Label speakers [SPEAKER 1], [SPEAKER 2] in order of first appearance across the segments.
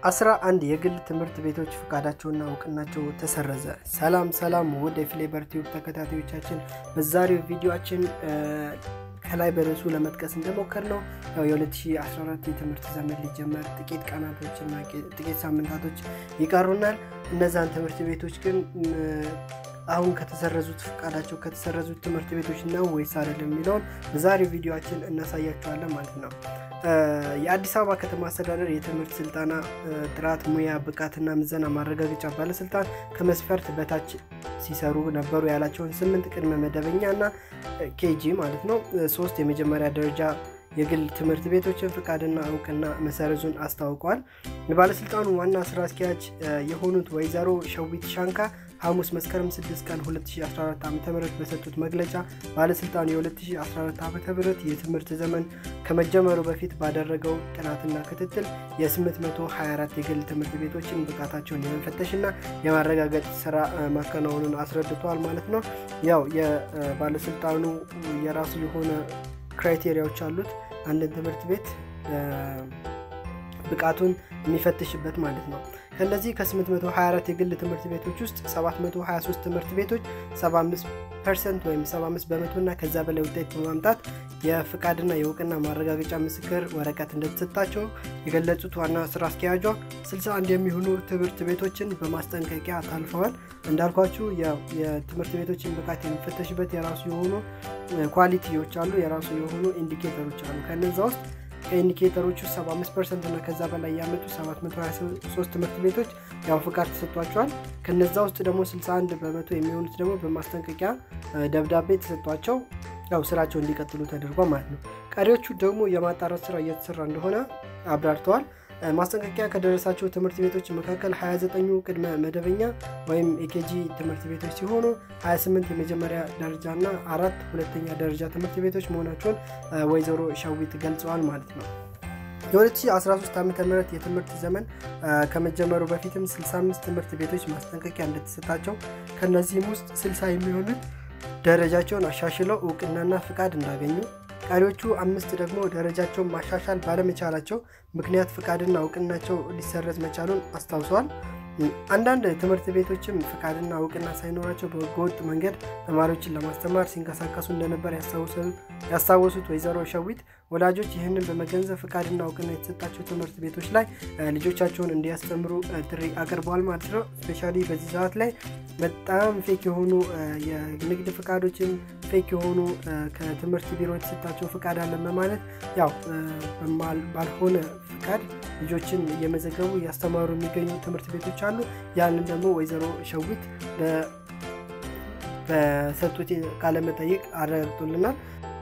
[SPEAKER 1] አስራ አንድ የግል ትምህርት ቤቶች ፍቃዳቸውና እውቅናቸው ተሰረዘ። ሰላም ሰላም ውድ የፍሌበር ቲዩብ ተከታታዮቻችን በዛሬው ቪዲዮችን ከላይ በርዕሱ ለመጥቀስ እንደሞከር ነው ያው የ2014 የትምህርት ዘመን ሊጀመር ጥቂት ቀናቶችና ጥቂት ሳምንታቶች ይቀሩናል። እነዛን ትምህርት ቤቶች ግን አሁን ከተሰረዙት ፍቃዳቸው ከተሰረዙት ትምህርት ቤቶች ነው ወይስ አይደለም የሚለውን በዛሬው ቪዲዮችን እናሳያቸዋለን ማለት ነው። የአዲስ አበባ ከተማ አስተዳደር የትምህርት ስልጠና ጥራት፣ ሙያ፣ ብቃትና ምዘና ማረጋገጫ ባለስልጣን ከመስፈርት በታች ሲሰሩ ነበሩ ያላቸውን ስምንት ቅድመ መደበኛ እና ኬጂ ማለት ነው ሶስት የመጀመሪያ ደረጃ የግል ትምህርት ቤቶችን ፍቃድና እውቅና መሰረዙን አስታውቋል። የባለስልጣኑ ዋና ስራ አስኪያጅ የሆኑት ወይዘሮ ሸዊት ሻንካ ሐሙስ መስከረም 6 ቀን 2014 ዓ ም በሰጡት መግለጫ ባለስልጣኑ የ2014 ዓ ም የትምህርት ዘመን ከመጀመሩ በፊት ባደረገው ጥናትና ክትትል የ824 የግል ትምህርት ቤቶችን ብቃታቸውን የመፈተሽና የማረጋገጥ ስራ ማከናወኑን አስረድቷል ማለት ነው። ያው የባለስልጣኑ የራሱ የሆነ ክራይቴሪያዎች አሉት አንድን ትምህርት ቤት ብቃቱን የሚፈትሽበት ማለት ነው። ከነዚህ ከ824 የግል ትምህርት ቤቶች ውስጥ 723 ትምህርት ቤቶች 75 ፐርሰንት ወይም 75 በመቶ እና ከዛ በላይ ውጤት በማምጣት የፍቃድና የእውቅና ማረጋገጫ ምስክር ወረቀት እንደተሰጣቸው የገለጹት ዋና ስራ አስኪያጇ 61 የሚሆኑ ትምህርት ቤቶችን በማስጠንቀቂያ ታልፈዋል። እንዳልኳችሁ የትምህርት ቤቶችን ብቃት የሚፈተሽበት የራሱ የሆኑ ኳሊቲዎች አሉ፣ የራሱ የሆኑ ኢንዲኬተሮች አሉ። ከነዛ ውስጥ ከኢንዲኬተሮቹ 75 ፐርሰንት እና ከዛ በላይ ያመጡ 723 ትምህርት ቤቶች ያው ፍቃድ ተሰጥቷቸዋል። ከነዛ ውስጥ ደግሞ 61 በመቶ የሚሆኑት ደግሞ በማስጠንቀቂያ ደብዳቤ ተሰጥቷቸው ያው ስራቸው እንዲቀጥሉ ተደርጓል ማለት ነው። ቀሪዎቹ ደግሞ የማጣራት ስራ እየተሰራ እንደሆነ አብራርተዋል። ማስጠንቀቂያ ከደረሳቸው ትምህርት ቤቶች መካከል 29ኙ ቅድመ መደበኛ ወይም ኤኬጂ ትምህርት ቤቶች ሲሆኑ 28 የመጀመሪያ ደረጃ እና አራት ሁለተኛ ደረጃ ትምህርት ቤቶች መሆናቸውን ወይዘሮ ሸዊት ገልጸዋል ማለት ነው። የ2013 ዓ ም የትምህርት ዘመን ከመጀመሩ በፊትም 65 ትምህርት ቤቶች ማስጠንቀቂያ እንደተሰጣቸው ከነዚህም ውስጥ 60 የሚሆኑት ደረጃቸውን አሻሽለው እውቅናና ፍቃድ እንዳገኙ ቀሪዎቹ አምስት ደግሞ ደረጃቸውን ማሻሻል ባለመቻላቸው ምክንያት ፍቃድና እውቅናቸው ሊሰረዝ መቻሉን አስታውሰዋል። አንዳንድ ትምህርት ቤቶችም ፍቃድና እውቅና ሳይኖራቸው በህገወጥ መንገድ ተማሪዎችን ለማስተማር ሲንቀሳቀሱ እንደነበር ያስታወሱት ወይዘሮ ሸዊት ወላጆች ይህንን በመገንዘብ ፍቃድና እውቅና የተሰጣቸው ትምህርት ቤቶች ላይ ልጆቻቸውን እንዲያስተምሩ ጥሪ አቅርበዋል ማለት ነው። ስፔሻሊ በዚህ ሰዓት ላይ በጣም ፌክ የሆኑ የንግድ ፍቃዶችን ፌክ የሆኑ ከትምህርት ቢሮ የተሰጣቸው ፍቃድ አለን በማለት ያው ባልሆነ ፍቃድ ልጆችን እየመዘገቡ እያስተማሩ የሚገኙ ትምህርት ቤቶች አሉ። ያንን ደግሞ ወይዘሮ ሸዊት በሰጡት ቃለመጠይቅ አረጋግጦልናል።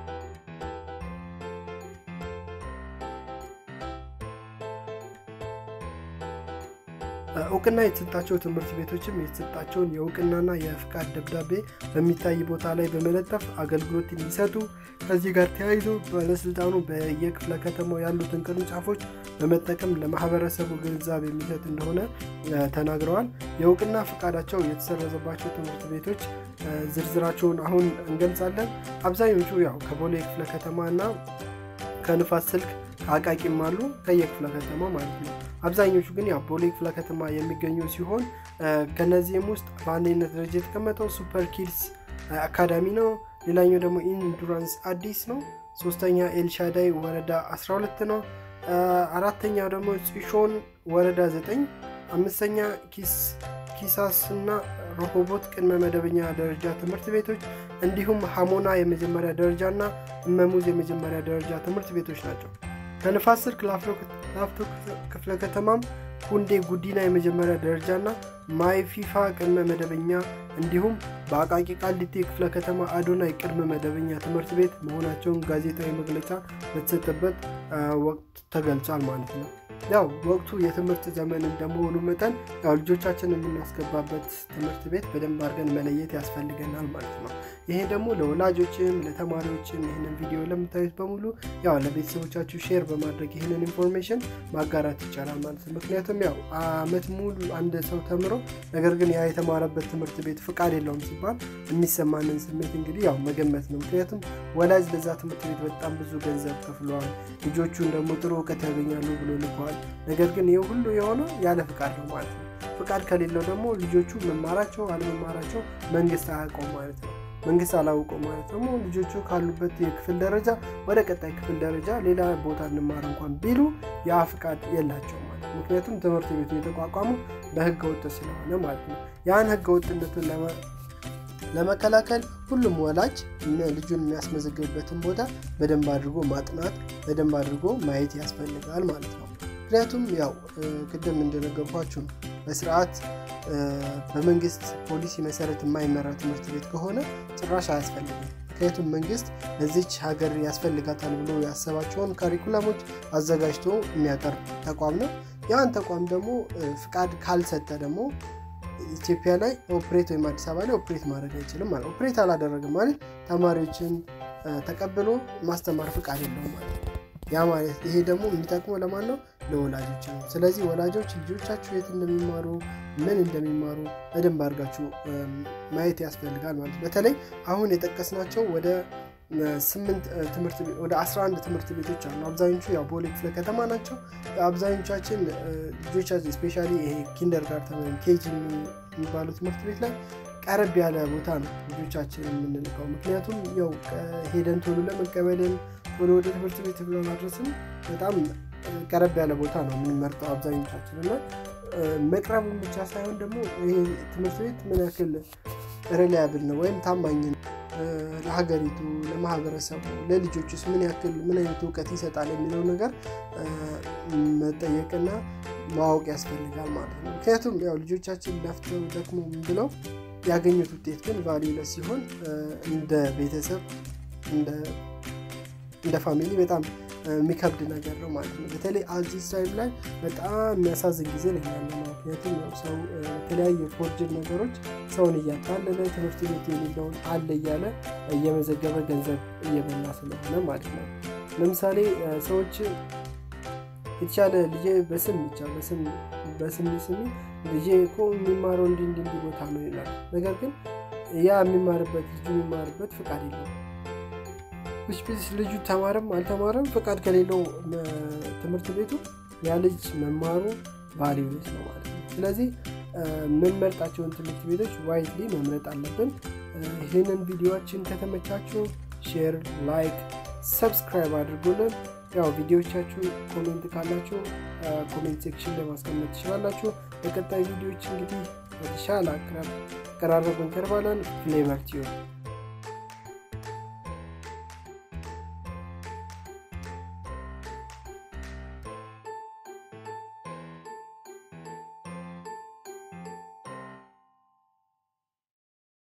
[SPEAKER 1] እውቅና የተሰጣቸው ትምህርት ቤቶችም የተሰጣቸውን የእውቅናና የፍቃድ ደብዳቤ በሚታይ ቦታ ላይ በመለጠፍ አገልግሎት እንዲሰጡ ከዚህ ጋር ተያይዞ ባለስልጣኑ በየክፍለ ከተማው ያሉትን ቅርንጫፎች በመጠቀም ለማህበረሰቡ ግንዛቤ የሚሰጥ እንደሆነ ተናግረዋል። የእውቅና ፍቃዳቸው የተሰረዘባቸው ትምህርት ቤቶች ዝርዝራቸውን አሁን እንገልጻለን። አብዛኞቹ ያው ከቦሌ ክፍለ ከተማ እና ከንፋስ ስልክ ከአቃቂም አሉ ከየክፍለ ከተማ ማለት ነው። አብዛኞቹ ግን ያው ቦሌ ክፍለ ከተማ የሚገኙ ሲሆን ከነዚህም ውስጥ በአንደኝነት ደረጃ የተቀመጠው ሱፐር ኪድስ አካዳሚ ነው። ሌላኛው ደግሞ ኢንዱራንስ አዲስ ነው። ሶስተኛ ኤልሻዳይ ወረዳ 12 ነው። አራተኛው ደግሞ ጽሾን ወረዳ 9፣ አምስተኛ ኪሳስ እና ረሆቦት ቅድመ መደበኛ ደረጃ ትምህርት ቤቶች እንዲሁም ሀሞና የመጀመሪያ ደረጃ እና እመሙዝ የመጀመሪያ ደረጃ ትምህርት ቤቶች ናቸው። ከንፋስ ስልክ ላፍቶ ክፍለ ከተማም ሁንዴ ጉዲና የመጀመሪያ ደረጃ እና ማይፊፋ ቅድመ መደበኛ እንዲሁም በአቃቂ ቃሊቴ ክፍለ ከተማ አዶናይ ቅድመ መደበኛ ትምህርት ቤት መሆናቸውን ጋዜጣዊ መግለጫ በተሰጠበት ወቅት ተገልጿል ማለት ነው። ያው ወቅቱ የትምህርት ዘመን እንደመሆኑ መጠን ያው ልጆቻችን የምናስገባበት ትምህርት ቤት በደንብ አድርገን መለየት ያስፈልገናል ማለት ነው። ይሄ ደግሞ ለወላጆችም ለተማሪዎችም ይህንን ቪዲዮ ለምታዩት በሙሉ ያው ለቤተሰቦቻችሁ ሼር በማድረግ ይህንን ኢንፎርሜሽን ማጋራት ይቻላል ማለት ነው። ምክንያቱም ያው አመት ሙሉ አንድ ሰው ተምሮ ነገር ግን ያ የተማረበት ትምህርት ቤት ፍቃድ የለውም ሲባል የሚሰማንን ስሜት እንግዲህ ያው መገመት ነው። ምክንያቱም ወላጅ ለዛ ትምህርት ቤት በጣም ብዙ ገንዘብ ከፍለዋል። ልጆቹን ደግሞ ጥሩ እውቀት ያገኛሉ ብሎ ልከዋል። ነገር ግን ይህ ሁሉ የሆነው ያለ ፍቃድ ነው ማለት ነው። ፍቃድ ከሌለው ደግሞ ልጆቹ መማራቸው አለመማራቸው መንግስት አያውቀውም ማለት ነው። መንግስት አላውቀው ማለት ደግሞ ልጆቹ ካሉበት የክፍል ደረጃ ወደ ቀጣይ ክፍል ደረጃ ሌላ ቦታ እንማር እንኳን ቢሉ ያ ፍቃድ የላቸው ማለት ነው። ምክንያቱም ትምህርት ቤቱ የተቋቋሙ በህገ ወጥ ስለሆነ ማለት ነው። ያን ህገ ወጥነቱን ለመከላከል ሁሉም ወላጅ ልጁን የሚያስመዘግብበትን ቦታ በደንብ አድርጎ ማጥናት በደንብ አድርጎ ማየት ያስፈልጋል ማለት ነው። ምክንያቱም ያው ቅድም እንደነገርኳችሁ ነው በስርዓት በመንግስት ፖሊሲ መሰረት የማይመራ ትምህርት ቤት ከሆነ ጭራሽ አያስፈልግም። ምክንያቱም መንግስት ለዚች ሀገር ያስፈልጋታል ብሎ ያሰባቸውን ካሪኩለሞች አዘጋጅቶ የሚያቀርብ ተቋም ነው። ያን ተቋም ደግሞ ፍቃድ ካልሰጠ ደግሞ ኢትዮጵያ ላይ ኦፕሬት ወይም አዲስ አበባ ላይ ኦፕሬት ማድረግ አይችልም ማለት ኦፕሬት አላደረግም ማለት ተማሪዎችን ተቀብሎ ማስተማር ፍቃድ የለውም ማለት ነው። ያ ማለት ይሄ ደግሞ የሚጠቅመው ለማን ነው? ለወላጆች ነው። ስለዚህ ወላጆች ልጆቻችሁ የት እንደሚማሩ ምን እንደሚማሩ በደንብ አድርጋችሁ ማየት ያስፈልጋል ማለት ነው። በተለይ አሁን የጠቀስናቸው ወደ ስምንት ትምህርት ወደ 11 ትምህርት ቤቶች አሉ። አብዛኞቹ ያው ቦሌ ክፍለ ከተማ ናቸው። አብዛኞቻችን ልጆቻችን ስፔሻሊ ይሄ ኪንደር ጋርተን ወይም ኬጂ የሚባሉ ትምህርት ቤት ላይ ቀረብ ያለ ቦታ ነው ልጆቻችን የምንልከው። ምክንያቱም ያው ሄደን ቶሎ ለመቀበልን ቶሎ ወደ ትምህርት ቤት ለማድረስም በጣም ቀረብ ያለ ቦታ ነው የምንመርጠው አብዛኞቻችን እና መቅረቡን ብቻ ሳይሆን ደግሞ ይሄ ትምህርት ቤት ምን ያክል ሪላያብል ነው ወይም ታማኝ ነው ለሀገሪቱ፣ ለማህበረሰቡ፣ ለልጆችስ ምን ያክል ምን አይነት እውቀት ይሰጣል የሚለው ነገር መጠየቅና ማወቅ ያስፈልጋል ማለት ነው። ምክንያቱም ያው ልጆቻችን ለፍተው ደክሞ ብለው ያገኙት ውጤት ግን ቫሊዩለስ ሲሆን እንደ ቤተሰብ እንደ ፋሚሊ በጣም የሚከብድ ነገር ነው ማለት ነው። በተለይ አዚዝ ታይም ላይ በጣም የሚያሳዝን ጊዜ ላይ ያለ ነው። ምክንያቱም ሰው የተለያየ ፎርጅድ ነገሮች ሰውን እያታለለ ትምህርት ቤት የሚለውን አለ እያለ እየመዘገበ ገንዘብ እየበላ ስለሆነ ማለት ነው። ለምሳሌ ሰዎች የተሻለ ልጄ በስም ብቻ በስም ስሚ ልጄ እኮ የሚማረው እንዲ እንዲ እንዲ ቦታ ነው ይላል። ነገር ግን ያ የሚማርበት ልጁ የሚማርበት ፍቃድ የለውም። ስፔስ ልጁ ተማረም አልተማረም ፍቃድ ከሌለው ትምህርት ቤቱ ያ ልጅ መማሩ ቫሊዩለስ ነው ማለት ነው። ስለዚህ የምንመርጣቸውን ትምህርት ቤቶች ዋይዝሊ መምረጥ አለብን። ይህንን ቪዲዮችን ከተመቻችሁ ሼር፣ ላይክ፣ ሰብስክራይብ አድርጉልን። ያው ቪዲዮቻችሁ ኮሜንት ካላችሁ ኮሜንት ሴክሽን ላይ ማስቀመጥ ትችላላችሁ። በቀጣይ ቪዲዮዎች እንግዲህ በተሻለ አቀራረብ እንቀርባለን። ፍሌቨር ቲዩብ